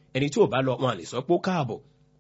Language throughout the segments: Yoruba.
ẹni tí ò bá lọ wọn à lè sọ pé ó káàbọ̀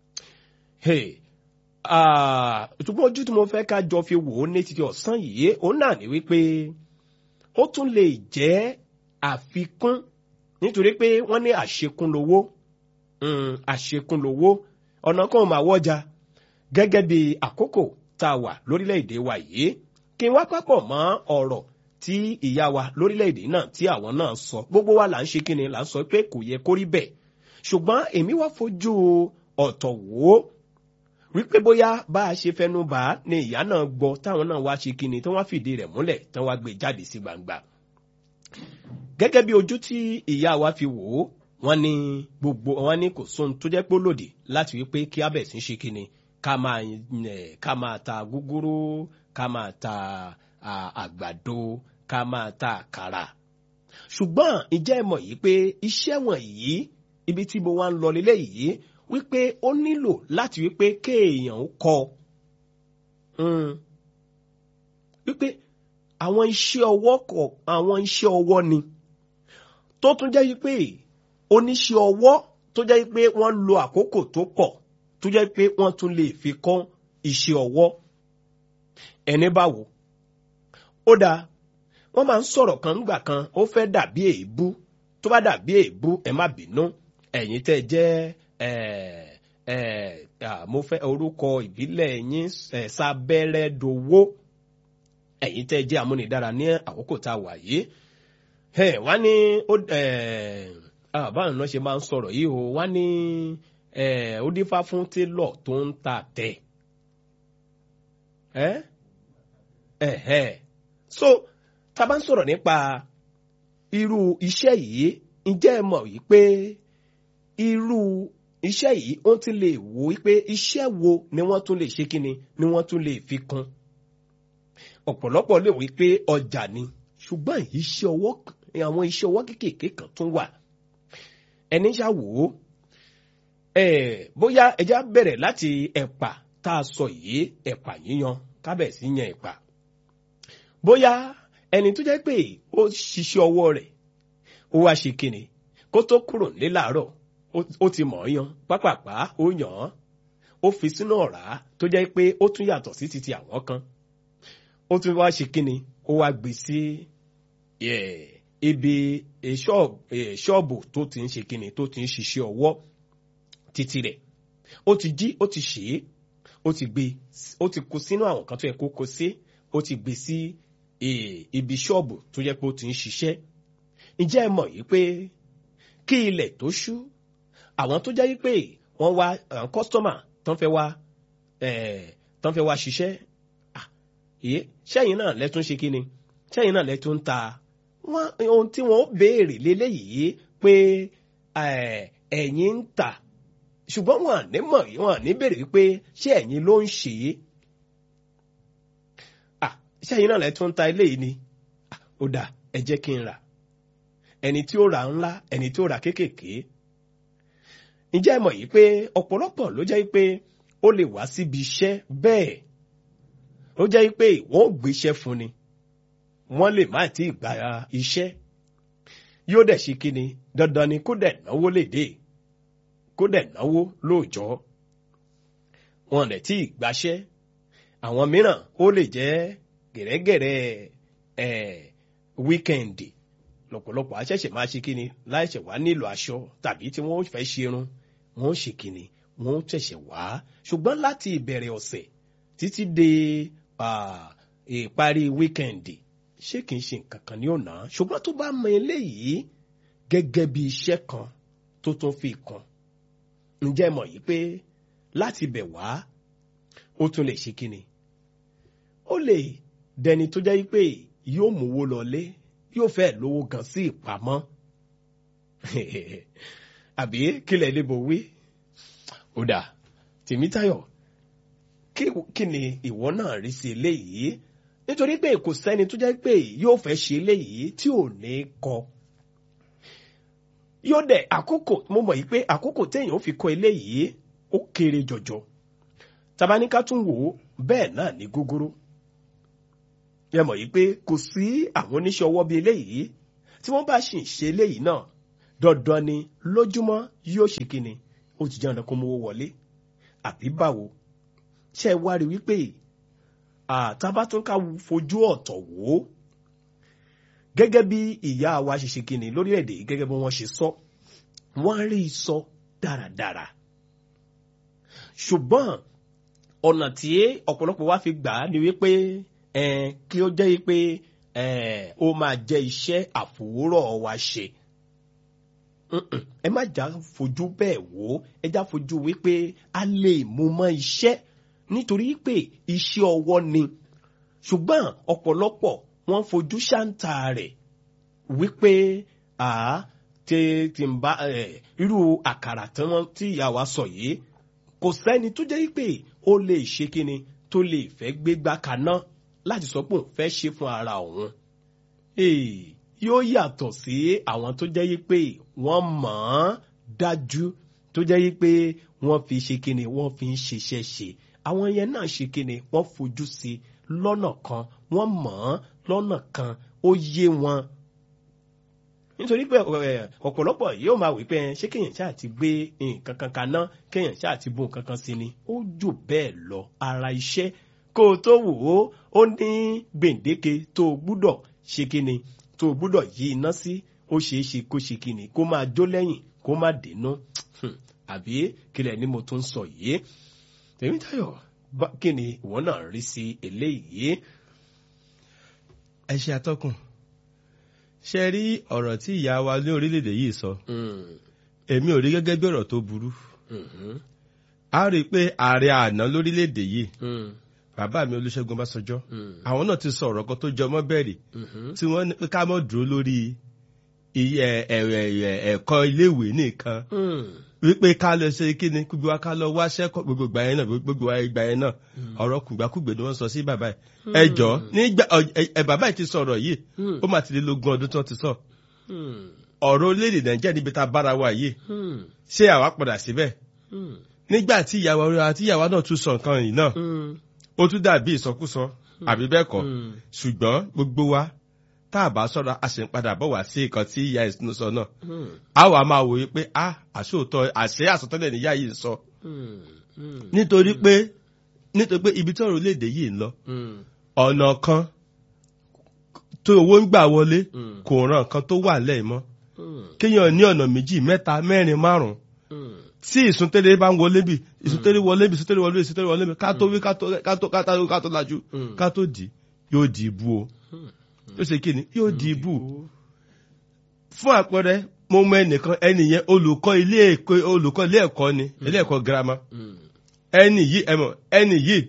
ṣùgbọ́n ojú tí mo fẹ́ ká jọ fi wò ó ní títí ọ̀sán yìí òun náà ní wípé ó tún lè jẹ́ àfikún nítorí pé wọ́n ní àṣekún lowó àṣekún lowó ọ̀nà kan máa wọ́jà gẹ́gẹ́ bí àkókò tá a wà lórílẹ̀‐èdè wa yìí kí n wá pápọ̀ mọ́ ọ̀rọ̀ tí ìyá wa lórílẹ̀‐èdè náà tí àwọn náà sọ gbogbo wa là ń ṣe kíni là ń sọ pé kò yẹ kó rí bẹ́ẹ̀ ṣùgbọ́n èmi wá fojú ọ̀tọ̀ wò ó wípé bóyá bá a ṣe fẹnu bá ni ìyá náà gbọ́ táwọn náà wá ṣe kíni tí wọ́n fìdí rẹ̀ múlẹ̀ tí wọ́n wá gbé jáde sí gbangba gẹ́gẹ́ bí ojú tí ìyá wa fi wò ó wọ́n ní gbogbo wọ́n ní kò sóhun tó jẹ́ pé lòdì láti wípé kí abẹ̀ sí ṣe kíni ká máa ká máa ta gúgúrú ká máa ta àgbàdo ká máa ta àkàrà ṣùgbọ́n ìjẹ́ ẹ mọ̀ yìí pé iṣẹ́ wọ̀nyí ibi tí mo wá ń lọ lélẹ̀ yìí wípé ó nílò láti wípé kéèyàn ó kọ wípé àwọn iṣẹ́ ọwọ́ kọ̀ àwọn iṣẹ́ ọwọ́ ni tó tún jẹ́ wípé oníṣẹ́ ọwọ́ tó jẹ́ wípé wọ́n lo àkókò tó pọ̀ tó jẹ́ pé wọ́n tún lè fi kọ́ iṣẹ́ ọwọ́ ẹni báwo ó dáa wọ́n máa ń sọ̀rọ̀ kan nígbà kan ó fẹ́ dàbí èébú tó bá dàbí èébú ẹ má bínú ẹ̀yin tẹ́ jẹ́ mo fẹ́ orúkọ ìbílẹ̀ yín sábẹ́rẹ́dowó ẹ̀yin tẹ́ jẹ́ amúnidára ní àkókò tá a wà yìí wọ́n ní báwọn náà ṣe máa ń sọ̀rọ̀ yìí o wọ́n ní ó dífá fún télọ̀ tó ń ta tẹ̀ so tá a bá ń sọ̀rọ̀ nípa irú iṣẹ́ yìí ǹjẹ́ ẹ mọ̀ wípé irú iṣẹ́ yìí ó ti lè wò wípé iṣẹ́ wo ni wọ́n tún lè ṣe kíni ni wọ́n tún lè fi kún ọ̀pọ̀lọpọ̀ lè wí pé ọjà ni ṣùgbọ́n iṣẹ́ ọwọ́ àwọn iṣẹ́ ọwọ́ kéékèèké kan tún wà ẹni ṣàwò ó bóyá ẹja bẹ̀rẹ̀ láti ẹ̀pà tá a sọ yìí ẹ̀pà yíyan kábẹ̀sí yan ẹ̀pà bóyá ẹni tó jẹ́ pé ó ṣiṣẹ́ ọwọ́ rẹ̀ ó wá ṣe kíni kó tó kúrò nílé láàárọ̀ ó ti mọ̀ ọ́ yan pápápá ó yàn án ó fi sínú ọ̀rá tó jẹ́ pé ó tún yàtọ̀ sí titi àwọn kan ó tún wá ṣe kíni ó wá gbé sí ibi ṣọ́ọ̀bù tó ti ń ṣe kíni tó ti ń ṣiṣẹ́ ọwọ́ títí rẹ̀ ó ti jí ó ti ṣe é ó ti gbé ó ti kó sínú àwọn kan tó yẹ kó kó sí ó ti gbé sí ibi ṣọ́ọ̀bù tó yẹ pé ó ti ń ṣiṣẹ́ ǹjẹ́ ẹ mọ̀ yìí pé kí ilẹ̀ tó ṣú àwọn tó jẹ́ pé wọ́n wá àwọn kọ́sítọ́mà tán fẹ́ wá tán fẹ́ wá ṣiṣẹ́ ìyé sẹ́yìn náà lẹ́tún ṣe kíni sẹ́yìn náà lẹ́tún ta wọ́n ohun tí wọ́n béèrè léléyìí pé ẹ̀yin ń tà ṣùgbọ́n wọn à ní mọ̀ wọn à ní béèrè wípé ṣé ẹ̀yin ló ń ṣe é sẹ́yìn náà lẹ́tún ta eléyìí ni ó dà ẹ jẹ́ kí n rà ẹni tí ó rà ńlá ẹni tí ó rà kéékèèké ǹjẹ́ ẹ mọ̀ yìí pé ọ̀pọ̀lọpọ̀ ló jẹ́ pé ó lè wá síbi iṣẹ́ bẹ́ẹ̀ ó jẹ́ pé wọ́n ò gbéṣẹ́ fún ni wọ́n lè má tí ì gba iṣẹ́ yóò dẹ̀ ṣe kíni dandan ni kó dẹ̀ náwó lè dé kó dẹ̀ náwó lóòjọ́ wọn lè tí ì gbaṣẹ́ àwọn mìíràn ó lè jẹ́ gẹ̀rẹ́gẹ̀rẹ́ ẹ̀ wíkẹ́ǹdì lọ́pọ̀lọpọ̀ aṣẹ̀ṣẹ̀ máa ṣe kíni láìṣẹ̀ wá nílò aṣọ tàbí tí wọ́n fẹ́ ṣerun wọ́n ṣe kíni wọ́n ṣẹ̀ṣẹ̀ wá ṣùgbọ́n láti ìbẹ̀rẹ̀ ọ̀sẹ̀ títí dé ìparí wíkẹ́ǹdì ṣé kì í ṣe nǹkan kan ní ọ̀nà ṣùgbọ́n tó bá mọ eléyìí gẹ́gẹ́ bí iṣẹ́ kan tó tún fi kan ǹjẹ́ mọ̀ yìí pé láti bẹ̀ wá ó tún lè ṣe kíni ó lè dẹni tó jẹ́ pé yóò mówó lọlé yóò fẹ́ lówó gan sí ìpamọ́ àbí kílẹ̀ lébo wí ó dà tèmítayọ̀ kí ni ìwọ náà rí sí eléyìí nítorí pé kò sẹ́ni tó jẹ́ pé yóò fẹ́ ṣe eléyìí tí ò ní kọ yóò dẹ̀ àkókò mo mọ̀ yìí pé àkókò téèyàn ó fi kọ eléyìí ó kéré jọjọ tabaníká tún wò ó bẹ́ẹ̀ náà ní gógóró yẹ mọ̀ yìí pé kò sí àwọn oníṣẹ́ ọwọ́ bíi eléyìí tí wọ́n bá sì ń ṣe eléyìí náà dandan ni lójúmọ́ yóò ṣe kíni ó ti jẹun kó mówó wọlé àbí báwo ṣe é wá rí wípé àtàbátúnká fojú ọ̀tọ̀ wò ó gẹ́gẹ́ bí ìyá wa ṣe ṣe kíni lórílẹ̀‐èdè yìí gẹ́gẹ́ bí wọ́n ṣe sọ wọ́n rí i sọ dáradára ṣùgbọ́n ọ̀nà tí ọ̀pọ̀lọpọ̀ wa fi gbà á ni wípé kí ó jẹ́ wípé ó máa jẹ́ iṣẹ́ àfòwúrọ̀ wa ṣe ẹ má já fojú bẹ́ẹ̀ wò ó ẹ já fojú wípé a lè mú mọ́ iṣẹ́ nítorí pé iṣẹ́ ọwọ́ ni ṣùgbọ́n ọ̀pọ̀lọpọ̀ wọ́n fojú ṣáǹtà rẹ̀ wípé tí tí ń bá irú àkàrà tí wọ́n tí ìyá wa sọ yìí kò sẹ́ni tó jẹ́ pé ó lè ṣe kíni tó lè fẹ́ gbégbá kaná láti sọ pé òun fẹ́ ṣe fún ara òun yóò yàtọ̀ sí àwọn tó jẹ́ pé wọ́n mọ̀ ọ́n dájú tó jẹ́ pé wọ́n fi ṣe kíni wọ́n fi ń ṣiṣẹ́ ṣe àwọn yẹn náà ṣe kíni wọ́n fojú sí lọ́nà kan wọ́n mọ̀ ọ́n lọ́nà kan ó yé wọn nítorí pé ọ̀pọ̀lọpọ̀ yóò máa wí pé ṣé kéèyàn ṣáà ti gbé nǹkan kan kaná kéèyàn ṣáà ti bó nǹkan kan sí ni ó jù bẹ́ẹ̀ lọ ara iṣẹ́ kó o tó wò ó ó ní gbèǹdéke tó o gbúdọ̀ ṣe kíni tó o gbúdọ̀ yí iná sí ó ṣeé ṣe kó ṣe kíni kó máa jó lẹ́yìn kó má dènà àbí kílẹ̀ ni mo tún sọ yìí Tèmítáyọ̀ kí ni ìwọ náà rí sí eléyìí. ẹ ṣe atọ́kùn ṣe rí ọ̀rọ̀ tí ìyá wa ní orílẹ̀-èdè yìí sọ èmi ò rí gẹ́gẹ́ bí ọ̀rọ̀ tó burú a rí i pé ààrẹ àná lórílẹ̀-èdè yìí bàbá mi Olúṣẹ́gun Ọbásanjọ́ àwọn náà ti sọ ọ̀rọ̀ kan tó jọ mọ́ bẹ́ẹ̀rì tí wọ́n ní pé ká mọ́ dúró lórí ẹ̀kọ́ iléèwé nìkan wípé ká lọ ṣe kí ni gbogbo wa ká lọ wáṣẹ́ gbogbo ìgbà yẹn náà gbogbo ìgbà yẹn náà ọ̀rọ̀ kùgbàkùgbè ni wọ́n sọ sí bàbá yìí ẹ jọ nígbà ẹ bàbá yìí ti sọ̀rọ̀ yìí ó mà ti lé lógún ọdún tí wọ́n ti sọ ọ̀rọ̀ orílẹ̀-èdè Nàìjíríà níbi tá a bára wa yìí ṣé àwa padà síbẹ̀ nígbà tí ìyàwó àti ìyàwó náà tún sọ nǹkan yìí náà ó tún dàbí ìsọkúsọ àbí bẹ́ẹ̀ kọ́ ṣùgbọ́n gbogbo wa tá a bá sọ̀rọ̀ a sì ń padà bọ̀ wá sí nǹkan tí ìyá ìsinú sọ náà a wà máa wòye pé a àṣòótọ́ àṣẹ àsọtẹ́lẹ̀ níyà yìí sọ nítorí pé nítorí pé ibi tí ọ̀rọ̀ orílẹ̀-èdè yìí ń lọ ọ̀nà kan tó owó ń gbà wọlé kò ràn kan tó wà lẹ́yìn mọ́ kéèyàn ní ọ̀nà méjì mẹ́ta mẹ́rin márùn-ún tí ìsúntẹ́lẹ̀ bá ń wọlé bí ìsúntẹ́lẹ̀ wọlé bí ìsúntẹ́lẹ̀ wọlé bí ìsúntẹ́lẹ̀ wọlé bí ká tó wí ká tó ká tó lajú ká tó dì yóò di ibú o yóò ṣe kí ni yóò di ibú fún àpẹẹrẹ mo mọ ẹnìkan ẹni yẹn olùkọ́ ilé ẹ̀kọ́ olùkọ́ ilé ẹ̀kọ́ ni ilé ẹ̀kọ́ girama ẹni yìí ẹmọ ẹni yìí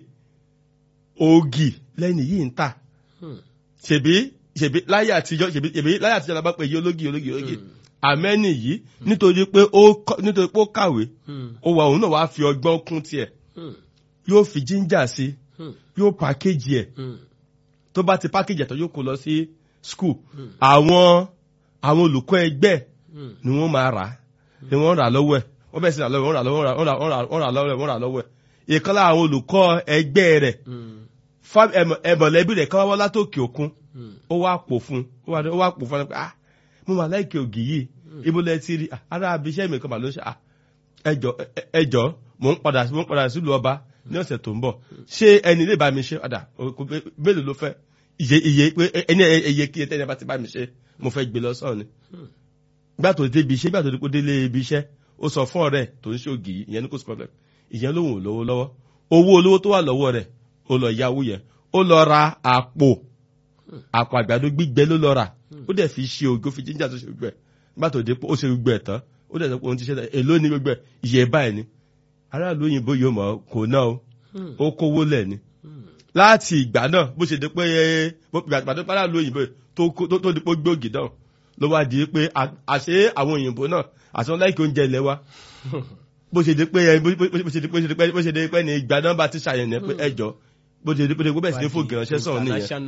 ògì lẹni yìí ń tà ṣèbí ṣèbí láyé àtijọ́ ṣèbí láyé àtijọ́ la bá pè yí ológì ológì ológì àmẹ́ni yìí nítorí pé ó nítorí pé ó kàwé ó wà òun náà wàá fi ọgbọ́n kún tiẹ̀ yóò fi jíńjà sí yóò pàkéjì ẹ̀ tó bá ti pàkéjì ẹ̀ tó yóò kó lọ sí skul àwọn àwọn olùkọ́ ẹgbẹ́ ni wọ́n máa rà ni wọ́n rà lọ́wọ́ ẹ̀ wọ́n bẹ̀rẹ̀ sí rà lọ́wọ́ wọ́n rà lọ́wọ́ wọ́n rà lọ́wọ́ wọ́n rà lọ́wọ́ ẹ̀ ìkan lára àwọn olùkọ́ ẹgbẹ́ rẹ̀ ẹ̀mọ̀lẹ́bí rẹ̀ káwá wá látòkè òkun ó wá pò fún ó wá pò fún ẹ pé ah mo máa láìkè ògì yìí ibo lẹ ti rí ara abiṣẹ́ mi kan mà ló ṣe à ẹjọ́ ẹjọ́ mò ń padà mò ń padà sílùú ọba ní ọ̀sẹ̀ tó ń bọ̀ ṣé ẹni lè bá mi ṣe ọ̀dà mélòó ló fẹ́ iye iye pé ẹni iye kí ẹtẹ́ni bá ti bá mi ṣe mo fẹ́ gbé lọ sọ́ọ̀ ni. gbà tó débi iṣẹ́ gbà tó dípò délé ibi iṣẹ́ ó sọ fún ọ̀rẹ́ tó ń ṣe ògì yìí ìyẹn ní kò sí problem ìyẹn lóhùn lówó lọ́wọ́ owó olówó tó wà lọ́wọ́ rẹ̀ ó lọ yáwó yẹn ó lọ ra àpò àpò àgbàdo gbígbẹ ló lọ rà ó dẹ̀ fi ṣe ògo fi jíjà tó ṣe gbogbo ẹ̀ nígbà tó dé ó ṣe gbogbo ẹ̀ tán ó dẹ̀ sọ pé òun ti ṣe èló ní gbogbo ẹ̀ iye báyìí ni aráàlú òyìnbó yóò mọ̀ kò náà o ó kówó lẹ̀ ni láti ìgbà náà bó ṣe dé pé ìgbà tó aráàlú òyìnbó tó di pé gbòógì náà ló wá di pé àṣé àwọn òyìnbó náà àti wọn láìkí oúnjẹ ilẹ̀ wa bó ṣe dé pé bó ṣe dé pé ní ìgbà náà bá ti ṣàyẹ̀nẹ̀ pé ẹjọ́ bó ṣe dé pé bẹ́ẹ̀ sì ní fògì ránṣẹ́ sọ̀rọ̀ nìyẹn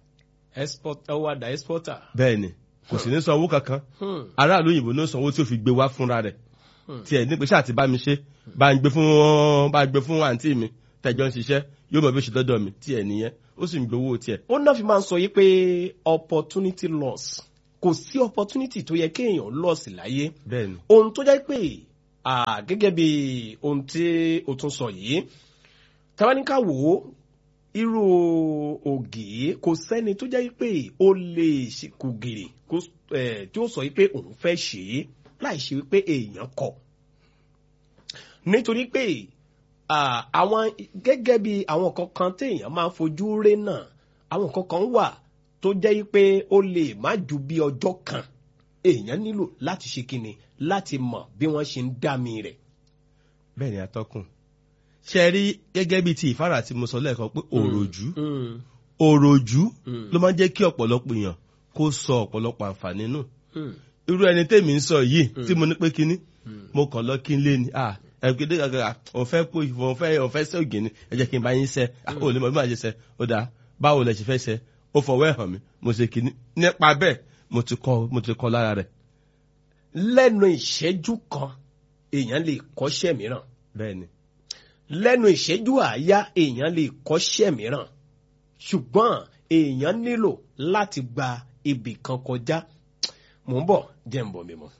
ọwọ́dà exporter. bẹ́ẹ̀ni kò sì ní san owó kankan aráàlú òyìnbó ní sanwó tí ó fi gbé wá fúnra rẹ̀ tiẹ̀ ní pé ṣáà ti bá mi ṣe bá ń gbé fún bá ń gbé fún àǹtí mi tẹ̀jọ́ ń ṣiṣẹ́ yóò mọ̀ bí ó ṣe dọ́dọ̀ mi tiẹ̀ nìyẹn ó sì ń gbowó tiẹ̀. ó náà fi máa ń sọ yí pé opportunity loss kò sí opportunity tó yẹ kéèyàn lọ́ọ̀sì láyé bẹ́ẹ̀ ni ohun tó jẹ́ pé ah, gẹ́gẹ́ bí ohun tí o tún sọ yìí tabaníkà wò ó irú ògì kò sẹ́ni tó jẹ́ pé ó lè ṣe kò gèrè kó, eh, tí ó sọ pé òun fẹ́ ṣe é láì ṣe pé èèyàn kọ̀ nítorí pé ah, àwọn gẹ́gẹ́ bí àwọn kankan téèyàn máa ń fojú ré náà àwọn kankan wà tó jẹ́ pé ó lè má ju bí ọjọ́ kan èèyàn nílò láti ṣe kíni láti mọ̀ bí wọ́n ṣe ń dá mi rẹ̀. bẹ́ẹ̀ ni atọ́kùn ṣe rí gẹ́gẹ́ bíi ti ìfára tí mo sọ lẹ́ẹ̀kan pé òròjú òròjú ló máa ń jẹ́ kí ọ̀pọ̀lọpọ̀ èèyàn kó sọ ọ̀pọ̀lọpọ̀ àǹfààní nù irú ẹni tèmi ń sọ yìí tí mo ní pé kíní mo kàn lọ kí n lé ni ah ẹgbẹ́dẹ́ gàgà òun fẹ́ pò òun fẹ́ òun fẹ́ sẹ́ ògì ni ẹ jẹ́ kí n bá yín sẹ́ ah ò lè mọ̀ bí màá ṣe sẹ́ ó dáa báwo lẹ ṣe fẹ́ sẹ́ ó fọwọ́ ẹ̀ hàn mí mo ṣe kíní nípa bẹ́ẹ̀ mo ti kọ́ mo ti kọ́ lára rẹ̀ lẹ́nu ìṣẹ́jú kan èèyàn lè kọ́ṣẹ́ mìíràn bẹ́ẹ̀ ni lẹ́nu ìṣẹ́jú àáyá èèyàn lè kọ́ṣẹ́ mìíràn ṣùgbọ́n èèyàn nílò láti gba ibì kan kọjá mò ń bọ̀ jẹ́ ń bọ̀ mi mọ́.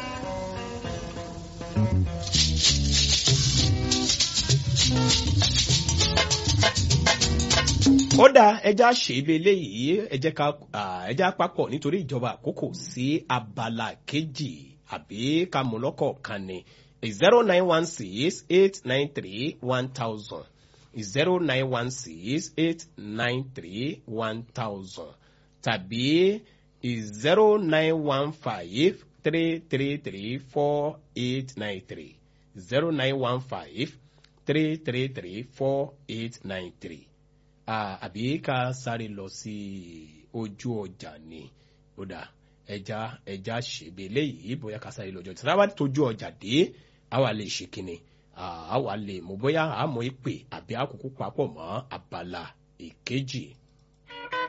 ó dáa ẹja ṣèlú eléyìí ẹjẹ ká ẹja papọ̀ nítorí ìjọba àkókò sí abala kejì àbí ká mú lọ́kọ̀ọ̀kan ni zero nine one six eight nine three one thousand zero nine one six eight nine three one thousand tàbí zero nine one five three three three four eight nine three zero nine one five three three three four eight nine three àbí ká sáré lọ sí ojú ọjà ni ó dà ẹja ẹja ṣègbè léyìí bóyá ká sáré lọ́jọ́ tí sábà tójú ọjà dé àwa lè ṣe kíni àwa lè mú bóyá àmọ́ ìpè àbí àkókò papọ̀ mọ́ abala ìkejì